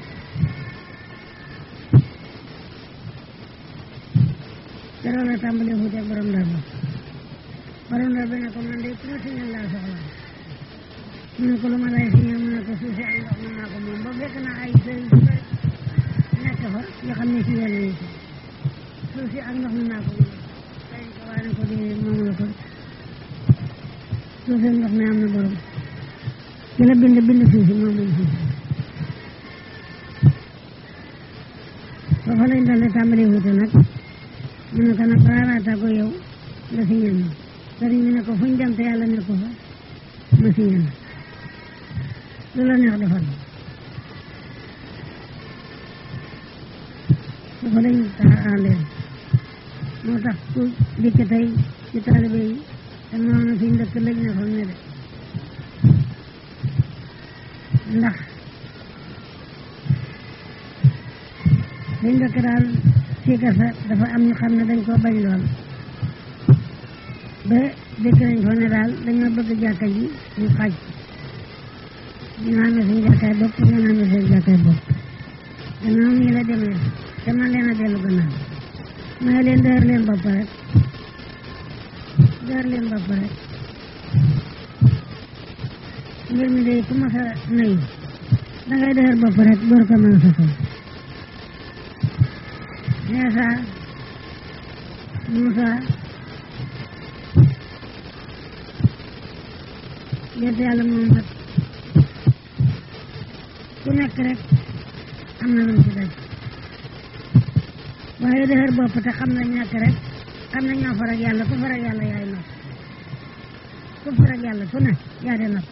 keroog la tàmbalee xuute borom dal ba borom dal ba ne ko man de ku ma signal laa soxla mu ne ko lu ma lay signal mu ne ko suuf si ak ndox mën naa ko moom ba fekk na ay sëriñ su bëri nekk fa yoo xam ne si yàlla yi suuf si ak ndox mën naa ko moom dañ ko waa ne ko di moom la ko suuf si ndox mi am na borom ki la bind bind suuf si moom moom suuf si foofa lañ dal di tàmbalee xuute nag mu ne ko nag raaraata ko yow nga signal ma sëriñ bi ne ko fuñ dem te yàlla ne ko fa ma signal lu la neex defal dafa lañ tax àndeel moo tax ku dikk tey ci taalibe yi te noonu fi ndëkk lëj na fa ne de ndax fi ndëkk daal fii ka sa dafa am ñu xam ne dañ koo bañ lool ba dëkk nañ fa ne daal dañoo bëgg jàkka ji ñu xaaj ñu amee suñu jàkkaay bopp ngeen amee seen jàkkaay bopp gannaaw nii la demee te man leen a dellu gannaaw may leen dër leen bopp rek dër leen bopp rek mbir mi day ku ma sa nuyu dangay dër bopp rek door ko mën a sosal Neesa Muusa yonent yàlla Muhammad ku nekk rek am na lu mu ci daj waaye dëgër bopp te xam na ñàkk rek xam na ñoo farag yàlla ku farag yàlla yaay nopp ku farag yàlla ku ne yaa de nopp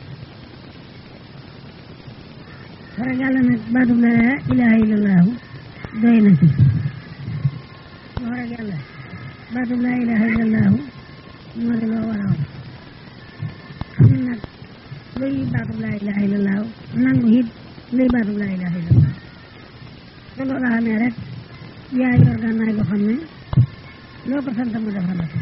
farag yàlla nag baatu laa ilaaha illallaahu doy na ci ku farag yàlla baatu laa ilaaha illallaahu moo di loo war a wax xam nag luy baatu laa ilaaha illallaahu nangu it luy baatu laa ilaaha illallaahu te loolu xamee rek yaa yor gànnaay boo xam ne loo ko sant mu defal la ko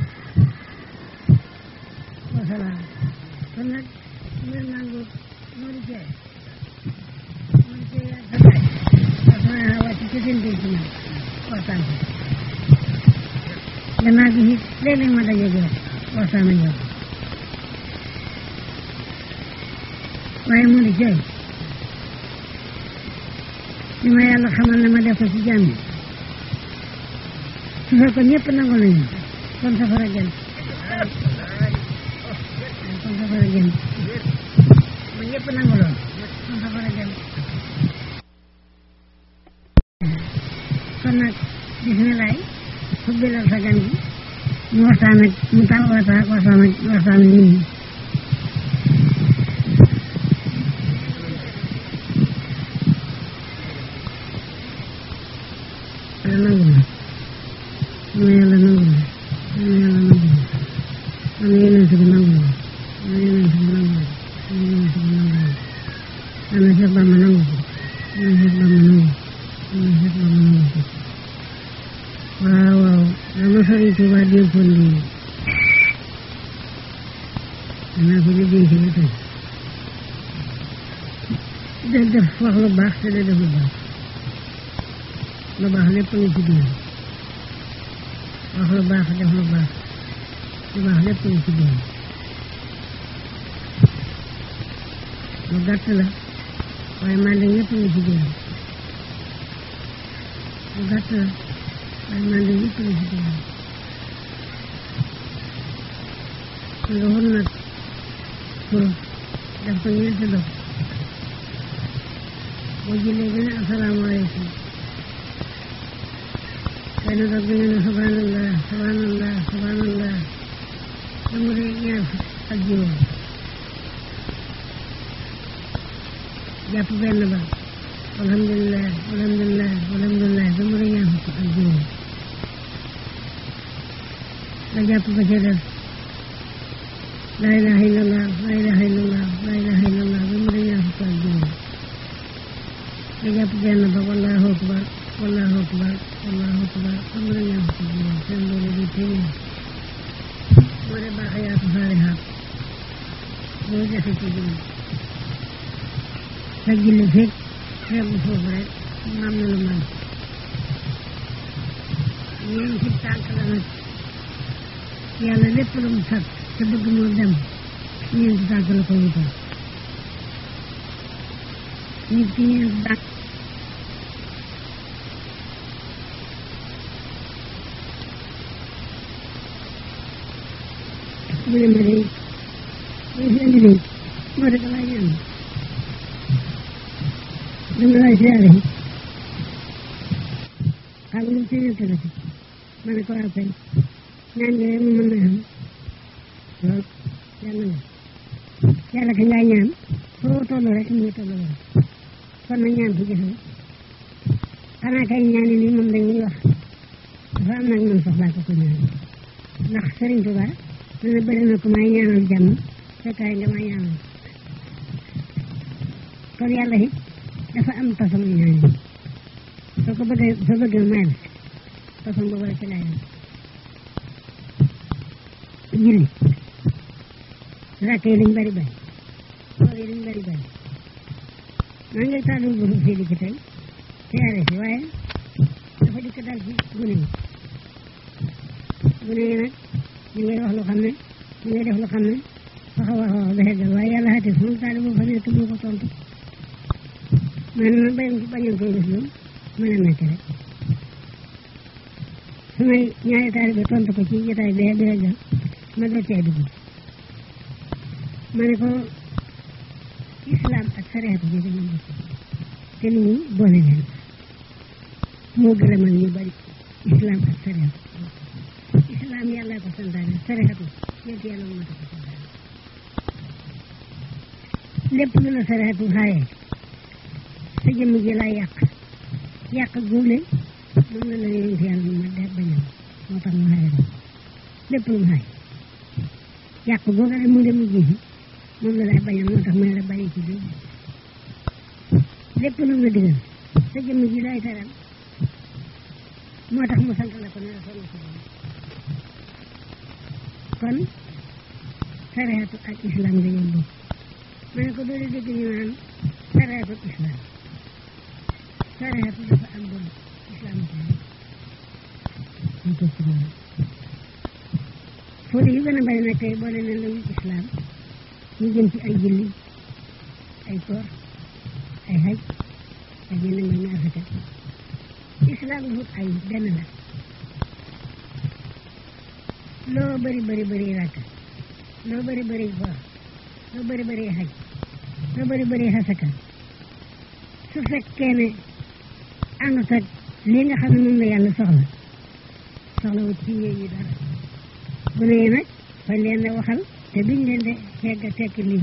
wasalaam kon nag mbir nangu moo di cee moo di cee sa baay dafa wàcc ci seen biir ci man waxtaan ko gannaaw gi it léeg-léeg ma daje yow waxtaan ak yow waaye moo di cee li ma yàlla xamal ne ma def ko ci jàmm yi su fekkoon ñëpp nangu nañu kon safara jën kon safara jën bu ñëpp nangu lool kon safara jën kon nag bisimilaay ubbilal sa gan gi mu waxtaan ak mu taal waxtaan waxtaan ak waxtaan ak nit ñi yàlla nangu na yàlla nangu na yàlla nangu waaw waaw dama sëriñ Tuuba dénkoon lii danaa ko di dénk ba tey de def wax lu baax te de def lu baax lu baax lépp ngi ci biir wax lu baax def lu baax lu baax lépp ngi ci biir lu gàtt la waaye man de ñëpp ngi ci biir lu gàtt la waaye man de ñëpp ngi ci biir nga wut nag pour def ko ñeenti dog boo jullee nga ne asalaamaaleykum benn dog bi nga ne subhanallah subhanallah subhanallah ba mu dee ñaar fukk ak juróom jàpp benn ba alhamdulilah alhamdulilah alhamdulilah ba mu dee ñaar fukk ak juróom nga jàpp ba ca def laa ilaha illallah laa ilaha illallah laa ilaha illallah ba mu dee ñaar fukk ak juróom nga jàpp benn ba wallahu akbar wallahu akbar wallahu akbar ba mu dee ñaar fukk ak juróom seen loolu di téeméer moo de baax yaatu saalihaat boo defe ci juróom sa julli fekk xeebu foofu rek mam na lu man ñeenti tànk la nag yàlla lépp lu mu sat te bëgg moo dem ñeenti tànk la ko wutal nit ki ñeenti tànk mu ne ma de muy fi andi de moo de dalaa ñaan dama lay siyaare xam nga lu ci ñett la ci ma ne ko waa kay ñaan gi rek mu mën na xam lool yàlla na yàlla ka ngaa ñaan foo toll rek mu ngi toll rek kon nag ñaan ko jëfee xanaa kay ñaani nii moom dañuy wax dafa am nag man soxlaa ko ko ñaan ndax Sëriñ Tuubaa dana bëri na ko may ñaanal jàmm fekkaay nga may ñaanal kon yàlla it dafa am façon ñaan yi soo ko bëggee soo bëggee may la façon boobu la ci lay def julli rakk yi liñ bari bari koor yi liñ bari bari maa ngi tàllu bu fii di ci tey siyaare si waaye dafa dikk dal ci gune yi gune yi nag ñu ngay wax lu xam ne ñu ngay def lu xam ne wax a wax a wax ba xeggal waaye yàlla xati moom taali boo xam ne te moo ko tontu man na bañ bañoon koy gis loolu mën a nekk rek su may ñaari taalibe tontu ko ci jotaay bi bi ragal ma doon cee dugg ma ne ko islam ak sareetu bi dañoo bokk te nit ñi boole leen moo gërëmal ñu bari islam ak sareetu islam yàlla ko santaane sareetu yonent yàlla moo ko santaane lépp lu la sareetu xaayee sa jëmm ji laa yàq yàq góole moom la la yonent yàlla ma de bañal moo tax mu xaye lépp lu mu xaye yàq googa rek mu dem mu ji moom la lay bañal moo tax mu ne la bàyyi ci biir lépp lu mu la digal sa jëmm ji lay teral moo tax mu sant la ko ne la sonn si kon sareetu ak islam dañoo bokk ma ne ko doole dégg ñu naan sareetu islam sareetu dafa am bon islam ñu topp loolu fóote yu gën a bari nag tey boole na lañu islam ñu jëm ci ay julli ay koor ay xaj ak yenn mbir mi afrika islam wut ay benn la loo bari bari bari rakk loo bari bari koor loo bari bari xaj loo bari bari xasaka su fekkee ne àndut ak lii nga xam ne moom la yàlla soxla soxla wut ci yéen ñi dara bu ne nag fañ leen di waxal te duñ leen de tegg tekki lii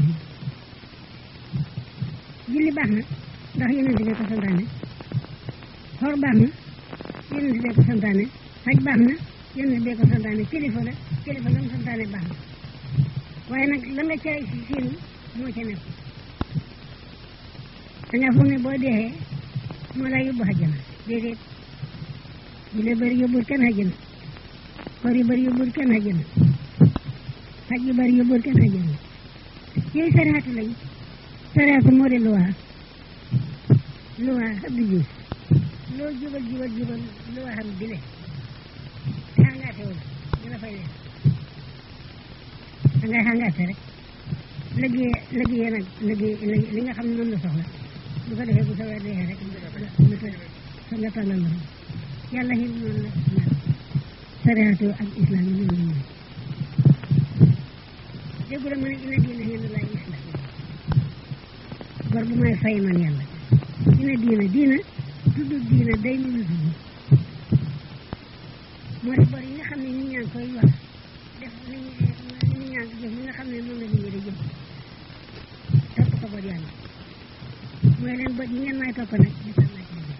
julli baax na ndax yonent bi ko santaane xoor baax na yonent bi ko santaane xaj baax na yonent bi ko santaane kilifa la kilifa la mu santaane baax na waaye nag la nga caay si siin moo ca nekk da nga foog ne boo deexee moo lay yóbbu àjjana déedéet julli bëri yóbbul kenn àjjana koor yu bëri yóbbul kenn àjjana xaj yu bëri yóbbul kenn àjjana yooyu sariatu lañ sariatu moo di luwaa luwaa Abdou Diouf loo jubal jubal jubal luwaa xam bile xangaate wul dina fay leen da ngay xangaate rek liggéey liggéey nag liggéey li nga xam ne moom la soxla bu ko defee bu sa weer dee rek mu të sa nga tàllal la yàlla xin noonu la mel sariatu ak islam yi noonu la déggu la mu ne ina diina hiya laay islam bor bu may fay man yàlla ina diina diina tudd diina day nu lu tudd moo di bor yi nga xam ne nit ñaa ngi koy wax def nit nit ñaa ngi jëf li nga xam ne moom la nit ñi di jëf topp ko bor yàlla mooy leen bor yi ngeen may topp nag di tax naa ci liggéey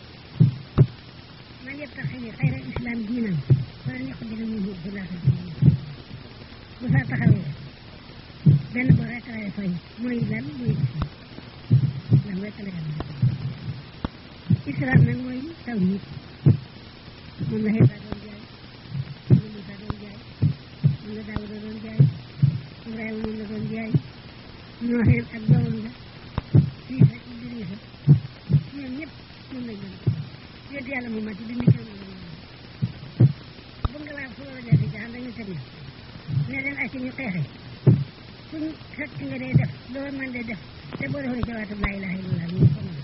man yëpp tax xëy xayra islam diinam wala ni ko dina mu bu laa bu saa taxawee benn bor rek lay fay mooy lan mooy islam lan rek la yàlla islam nag mooy tawhid moom la Iisa doon jaay moom la Muusaa doon jaay moom la Daawuda doon jaay Ibrahima moom la doon jaay Nooxeen ak doomam la Iisa Idrisa ñoom ñëpp moom lañ doon yéen yàlla moom ati dindi kenn moom bu nga laa fu la def jaan dañu teg na ne leen ay ci ñu xeexe suñ fekk nga dee def loolu man de def te boo defee ci waatu laa ilaaha illallah ñu ko mën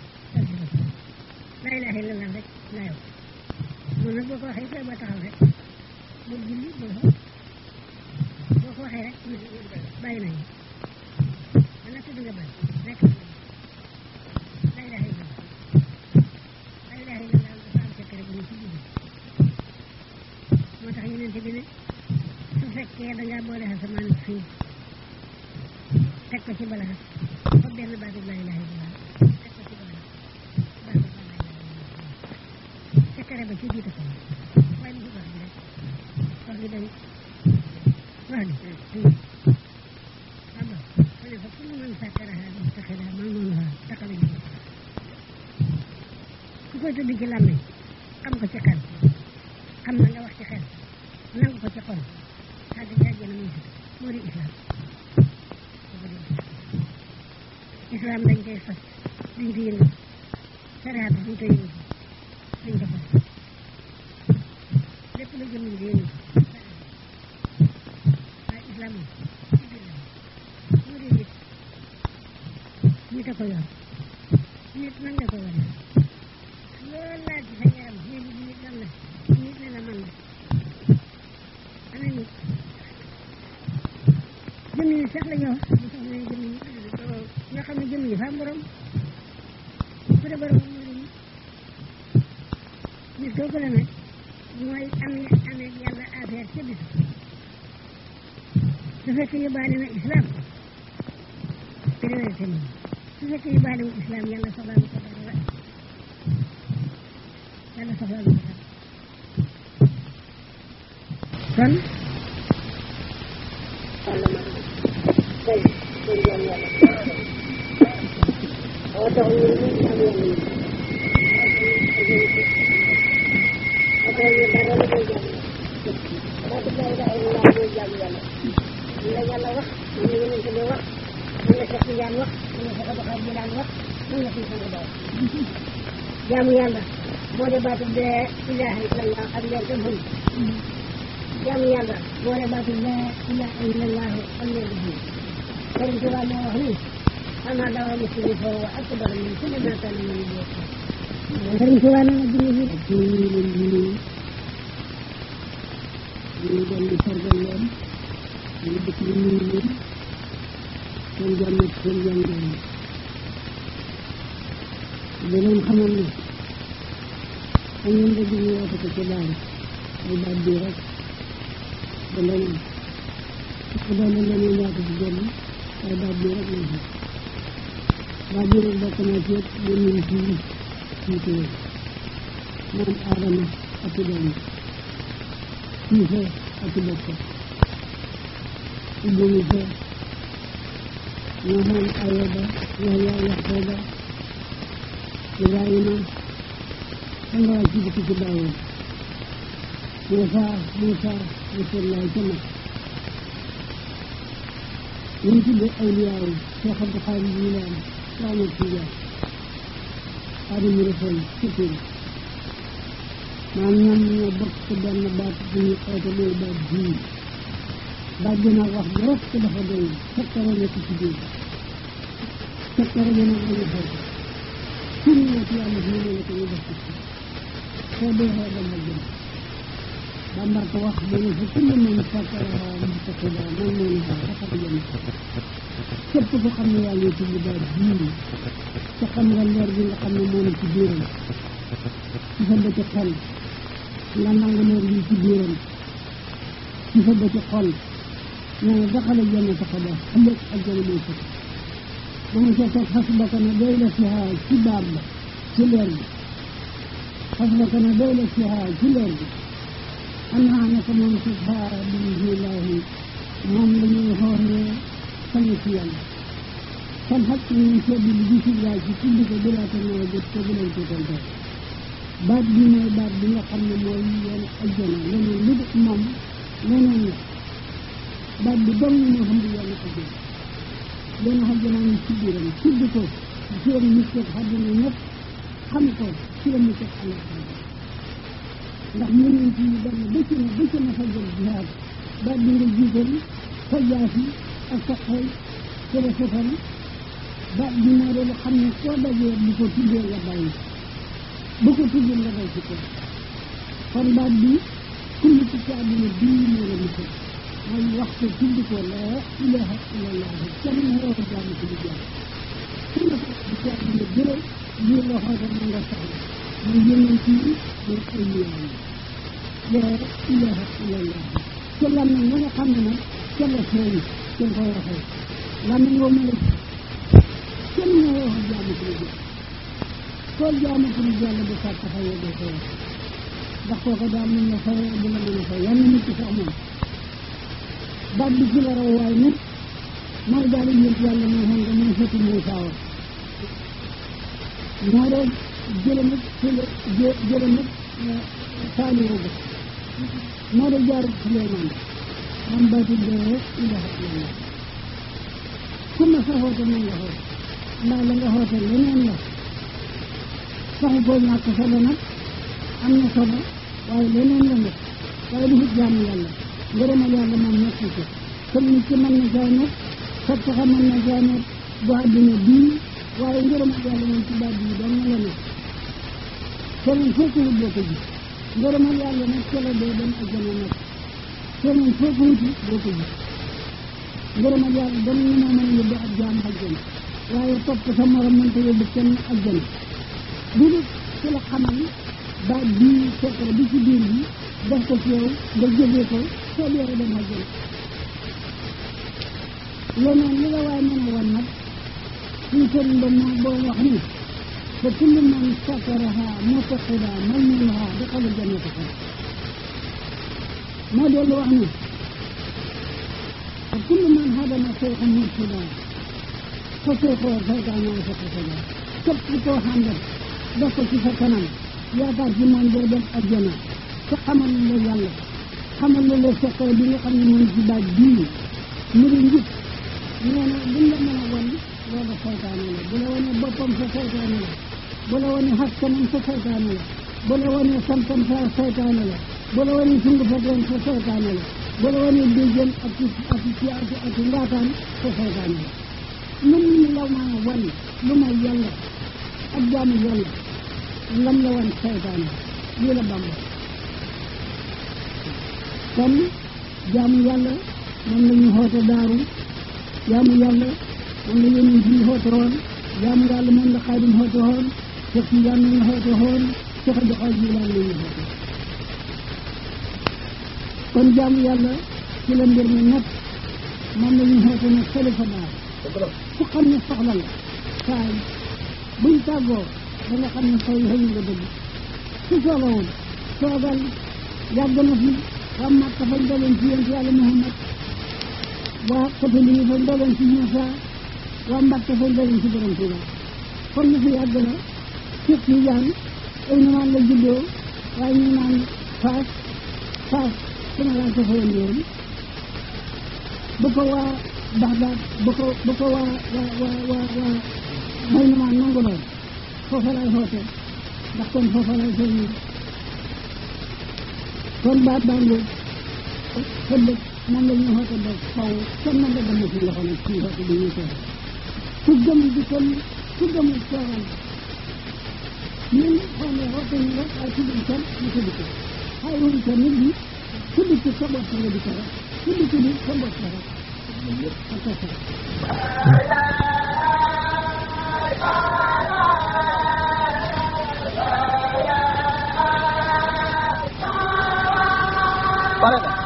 laa ilaaha illallah rek laa yow moom nag boo ko waxee koy ba taxaw rek bul julli bul xool boo ko waxee rek bàyyi nañu dana tudd nga bàyyi rek laa ilaaha illallah laa ilaaha illallah dafa am secret bu ñu ci julli moo tax yeneen bi ne su fekkee da ngaa boole asamaan ak suuf teg ko ci balaas fa benn baatu laa ilaaha illallah teg ko ci balaas baatu laa ilaaha illallah secret ba ci jiite ko waaye mu wax bi rek wax bi dañ wax ni aba mu ne fa kullu man sakkaraha mustaxira man noonu ha taxala ji ku koy tudd ci làmmiñ xam ko ci xel xam na nga wax ci xel nangu ko ci xol xadd jàjjee na muy si moo di islam islam dañ koy fas duñ ko yëngu sariat duñ ko yëngu duñ ko fas lépp lu jëm di yëngu waaye islam moom ci biir la moo di nit nit a ko yor nit nan nga ko war loolu laa ci sa yaram nit nit lan la nit ne la man la ana nit jëm yi sax la ñu wax bu sax ne jëm yi nga xam ne jëm yi fa am borom ku de borom moo di nit kooku la nag mooy am amee yàlla affaire ca bis su fekkee yóbbaale na islam priorité moom su fekkee yóbbaale wu islam yàlla soxlaa ko dara yàlla soxlaa ko dara kon jaamu yàlla moo de baatu laa ilaaha illallah ak leer gëm xam jaamu yàlla moo de baatu laa ilaaha illallah ak leer gëm xam Sëriñ Tuubaa moo wax ni ama dawa muslimi fa huwa akbar min kulli ma kaana min yëpp Sëriñ Tuubaa nee na julli bi ci ñu leen julli ñu dem di sargal leen ñu dëkk di nuyu leen seen jàmm ak seen jàmm jàmm di leen xamal ne am ngeen bëgg ñu woote ko ci baal ay baat bii rek da leen am su doon leen leen yaatu ci jëmm ay baat bii rek lañ xam baat bii rek bokk na ci yëpp ñu ñu ci ñu ci wér moom aadama ak i doom siise ak i bokk Idrisa Noohan Ayuba Yahya Yaquba Ibrahima da nga wàcc dëkk ci bàyyi Moussa Moussa Rasulullah ca mag ñu tudde awliyaaw Cheikh Abdou Khadir Jilaan Ahmad Tijaan Xaadimu Rasuul sukkur maam ñoom ñoo bokk ci benn baat bu ñu xoote loolu baat bii baat bi nag wax bi rek dafa doy sekkara nekk ci biir sekkara bi nag lañu xoote suñ ne ci yàlla fi ne la ko ñu def ci soo dee xoo dama jëm bambar ko wax bu ne fa kullu man sakkara mustaqida man moo ne xaar xaxat jëm képp ko xam ne yaa ngi tudd baat bii te xam nga leer bi nga xam ne moo ne ci biiram ci sa bëti xel nga nangu leer bi ci biiram ci sa bëti xol nee na daxale jënn sa xabaar ëllëg ak jënn mooy fëkk ba mu ca teg xas ba ko ne doy la sihaa ci baat ba ci leer bi xas ba ko ne doy la sihaa ci leer bi am naa ne ko moom subhaana billahi moom la ñuy xooree sañu ci yàlla kon xaj nañu seddi li di sigaa ci tudd ko bilaata nooy jot ko bu leen tuutal dara baat bi mooy baat bi nga xam ne mooy yoon ajjana leneen lu dul moom leneen la baat bi dong moo xam ne yoon ajjana yoon ajjana ñu ci biiram tudd ko seen mucceeg àddina ñëpp xam ko ci la mucceeg àllaxira ndax yonent yi benn ba ci ne ba ci ne fa jël jihaad baat bi nga jiital sa jaasi ak sa xel ci la fetal baat bi moo doon xam ne soo dajee bu ko tuddee nga bàyyi bu ko tuddee nga day ci ko kon baat bi kull ci ci àddina bii moo la mucc mooy wax ko tudd ko laa ilaha illallah kenn mu war a jaamu ci di jaam kenn ko ci ci àddina jëre lii la xoote na nga soxla muy yonent yi muy awliyaa yi laa ilaha illallah ca làmmiñ nga nga xam ne nag ca la feeñ ca koy waxee làmmiñ woo mën a kenn mu war a jaamu ci di jaam soo jaamu ci di jàll bu sàkk xëyee doo ko wax ndax kooku daal mën na fay du la mën a fay yàlla nit ki sax moom baat bi ci la raw waaye nag mooy daal di yënt yàlla moo xam nga moo fëti Muusaa wa moo doon jële nag jële jële nag Saaliwu ba moo doon jaar Suleymaan man baatu dee ilaha illallah ku ma sa xoote na nga xoote ndax la nga xoote leneen la saxu koo ñàkk solo nag am na solo waaye leneen la nag waaye du jaamu yàlla ngërëmal yàlla moom nekk ko kon nit ki mën na jaay nag fekk xam mën na jaay nag bu àddina bii waaye ngërëmal yàlla moom ci baat bii dong la nekk keneen foo ko wut boo ko gis ngërëmal yàlla nag ca la dee dem àjjana nag keneen foo ko wuti boo ko gis ngërëmal yàlla dong ñu moo mën a yóbbu ab jaam àjjana waaye topp sa morom mënta yóbbu kenn àjjana bu dul ci la xamal baat bii secret bi ci biir bi def ko ci yow nga jëfee ko soo dee dem àjjana leneen li la waay mën a wan nag suñ sëriñ ba moo boo wax ni te kullu man sakaraha mutaqida malmuha daxala jannata xam moo dellu wax ni te kullu man hadama seyxan murtida fa seyxoo saytaanoo sa xasada képp koo xàndat def ko ci sa kanam yaakaar ci moom doo dem àjjana te xamal la yàlla xamal la la secret bi nga xam ne moom ci baat bii mu di njub nee na buñ la mën a wan loolu saytaane la bu la wanee boppam sa saytaane la bu la wanee xaskanam sa saytaane la bu la wanee santam sa saytaane la bu la wanee sungu fa doon sa saytaane la bu la wanee déjjën ak ci ak ci ak ak ngaataan sa saytaane la mën ñu la mën a wan lu may yàlla ak jaamu yàlla lam la wan saytaane lii la bamba kon jaamu yàlla moom la ñu xoote daaru jaamu yàlla moom la yonent yi xoote woon jaamu yàlla moom la xaadim xoote woon Cheikh Tidiane la ñu xoote woon Cheikh Abdou Khadre Jilaan la ñu xoote kon jaamu yàlla ci la mbir mi nekk moom la ñu xoote nag fële fa daar ku xam ne soxla la kaay buñ tàggoo da nga xam ne xëy xëy nga dëgg su soobawul toogal yàgg na fi waa Màkka fañ daloon ci yonent yàlla Muhammad waa côté lii fañ daloon ci Moussa waa Mbàkke fañ daloon ci borom Tuuba kon lu fi yàgg la Cheikh Tidiane ay numaan la juddoo waaye ñu naan faas faas sama laa ko fa woon yoon ba ko waa Baxdaad ba ko ba ko waa waa waa waa waa may numaan nangu lool foofa lay xoote ndax kon foofa lay feeñee kon baat baa ngóob xëllëg man la ñu xoote ba faw kenn man la dama ci loxo nag ci xoote bi ñuy toogal ku gëm di kon ku gëmul toogal ñun xaw ma xoote ñu rek ay tudd kenn ñu tudd ko ay wuñ ko nit ñi tudd ci sa bopp nga di ko rek tudd ci nit sa bopp rek ak sa pare na